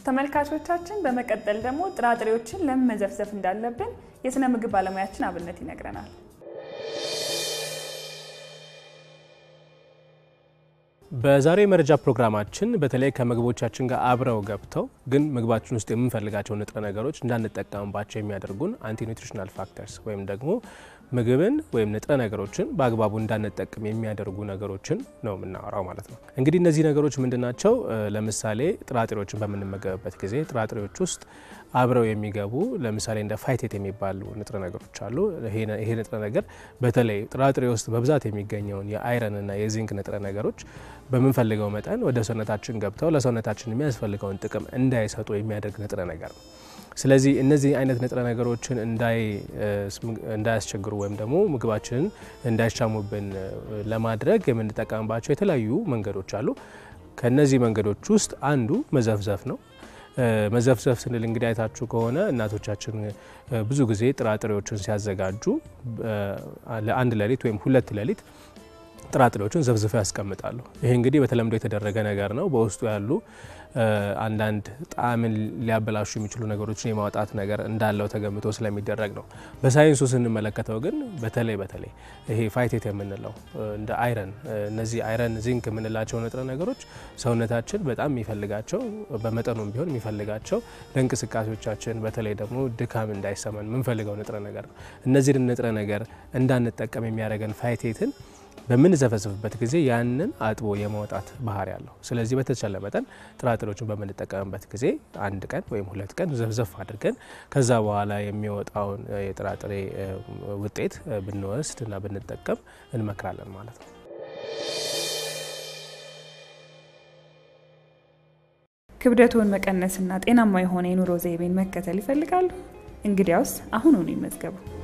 ተመልካቾቻችን በመቀጠል ደግሞ ጥራጥሬዎችን ለምን መዘፍዘፍ እንዳለብን የስነ ምግብ ባለሙያችን አብነት ይነግረናል። በዛሬው የመረጃ ፕሮግራማችን በተለይ ከምግቦቻችን ጋር አብረው ገብተው ግን ምግባችን ውስጥ የምንፈልጋቸው ንጥረ ነገሮች እንዳንጠቀምባቸው የሚያደርጉን አንቲ ኒውትሪሽናል ፋክተርስ ወይም ደግሞ ምግብን ወይም ንጥረ ነገሮችን በአግባቡ እንዳንጠቅም የሚያደርጉ ነገሮችን ነው የምናወራው ማለት ነው። እንግዲህ እነዚህ ነገሮች ምንድናቸው? ለምሳሌ ጥራጥሬዎችን በምንመገብበት ጊዜ ጥራጥሬዎች ውስጥ አብረው የሚገቡ ለምሳሌ እንደ ፋይቴት የሚባሉ ንጥረ ነገሮች አሉ። ይሄ ንጥረ ነገር በተለይ ጥራጥሬ ውስጥ በብዛት የሚገኘውን የአይረንና የዚንክ ንጥረ ነገሮች በምንፈልገው መጠን ወደ ሰውነታችን ገብተው ለሰውነታችን የሚያስፈልገውን ጥቅም እንዳይሰጡ የሚያደርግ ንጥረ ነገር ነው። ስለዚህ እነዚህ አይነት ንጥረ ነገሮችን እንዳያስቸግሩ ወይም ደግሞ ምግባችንን እንዳይሻሙብን ለማድረግ የምንጠቀምባቸው የተለያዩ መንገዶች አሉ። ከነዚህ መንገዶች ውስጥ አንዱ መዘፍዘፍ ነው። መዘፍዘፍ ስንል እንግዲህ አይታችሁ ከሆነ እናቶቻችን ብዙ ጊዜ ጥራጥሬዎችን ሲያዘጋጁ ለአንድ ሌሊት ወይም ሁለት ሌሊት ጥራጥሬዎችን ዘፍዝፈው ያስቀምጣሉ። ይሄ እንግዲህ በተለምዶ የተደረገ ነገር ነው። በውስጡ ያሉ አንዳንድ ጣዕምን ሊያበላሹ የሚችሉ ነገሮችን የማውጣት ነገር እንዳለው ተገምቶ ስለሚደረግ ነው። በሳይንሱ ስንመለከተው ግን በተለይ በተለይ ይሄ ፋይቴት የምንለው እንደ አይረን፣ እነዚህ አይረን፣ ዚንክ የምንላቸው ንጥረ ነገሮች ሰውነታችን በጣም የሚፈልጋቸው በመጠኑም ቢሆን የሚፈልጋቸው ለእንቅስቃሴዎቻችን በተለይ ደግሞ ድካም እንዳይሰማን የምንፈልገው ንጥረ ነገር ነው። እነዚህን ንጥረ ነገር እንዳንጠቀም የሚያደርገን ፋይቴትን በምንዘፈዝፍበት ጊዜ ያንን አጥቦ የማውጣት ባህሪ ያለው። ስለዚህ በተቻለ መጠን ጥራጥሬዎችን በምንጠቀምበት ጊዜ አንድ ቀን ወይም ሁለት ቀን ዘፍዘፍ አድርገን ከዛ በኋላ የሚወጣውን የጥራጥሬ ውጤት ብንወስድ እና ብንጠቀም እንመክራለን ማለት ነው። ክብደቶን መቀነስና ጤናማ የሆነ የኑሮ ዘይቤን መከተል ይፈልጋሉ? እንግዲያውስ አሁኑኑ ይመዝገቡ።